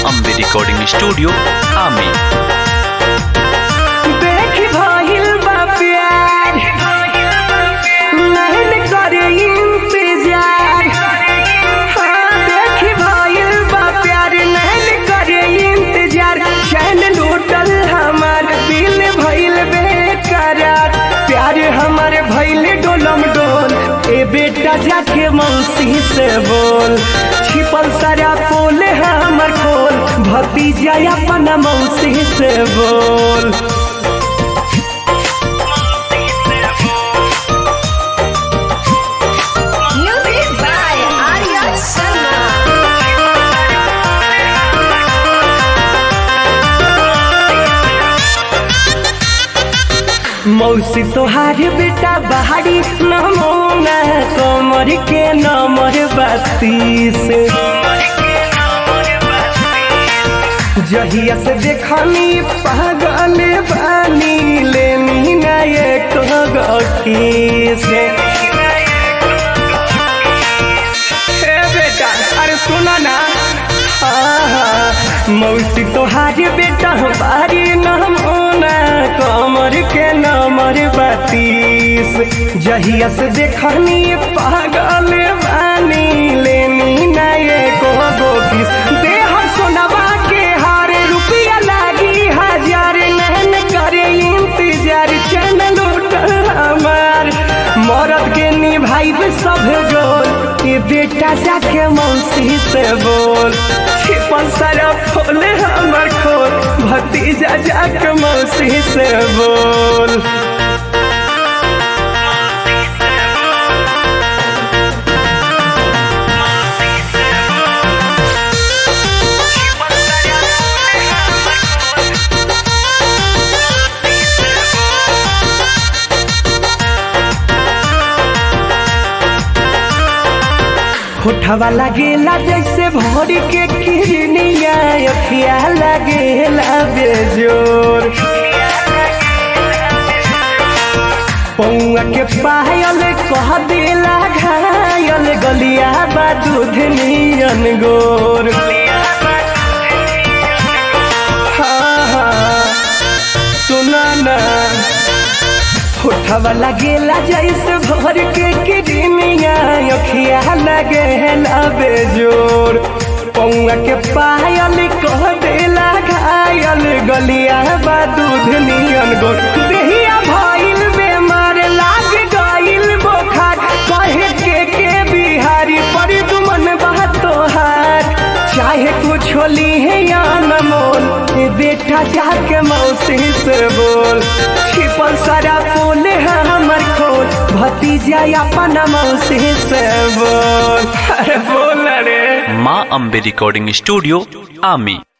Ambe recording studio आमी देखी भइल बा प्यार नहीं करे इंतजार हाँ देखी भइल बा प्यार नहीं करे इंतजार चैन लूटल हमार दिल भइल बेकरार प्यार हमार भइल डोलम डोल ए बेटा जाके मौसी से बोल छिपल सारा पोल हमर खोल भतीजा अपना मौसी से बोल Music by Arya Sharma. मौसी तोहार बेटा बहारी नमोना कमर के नमर बत्तीस जहिया से देखनी पागल बानी लेनी ना एक गकीस हे बेटा अरे सुना ना आहा, मौसी तोहार बेटा बारी नमोना कमर के नमर बत्तीस जहिया से देखनी पागल बानी लेनी ना एको गो किस देह सोनवा के हार रुपया लागी हजार नहन करे इंतजार चैन लूटल हमार मरद के निभाइब सब गोल ये बेटा जाके मौसी से बोल छिपल सारा खोल हमर खोल भतीजा जाके मौसी से बोल होठवा लगेला जैसे भोर के किरनिया अखिया लगेला बेजोर पौआ के पायल कह देला घायल गलिया बा दूध नियन गोर हाँ हाँ सुना ना होठवा लगेला जैसे भर के किडनिया अखिया लगेला बेजोर पौआ के पायल कह देला घायल गलिया बा दूध नियन गोर देहिया भइल बेमार लाग गइल बोखार कहे के के बिहारी पर दुमन बा तोहार चाहे कुछ होली है या न मोल ये बेटा जाके मौसी से बोल छिपल सारा फूल है हमर खोल भतीजा अपना मौसी से बोल अरे बोल रे माँ अम्बे रिकॉर्डिंग स्टूडियो आमी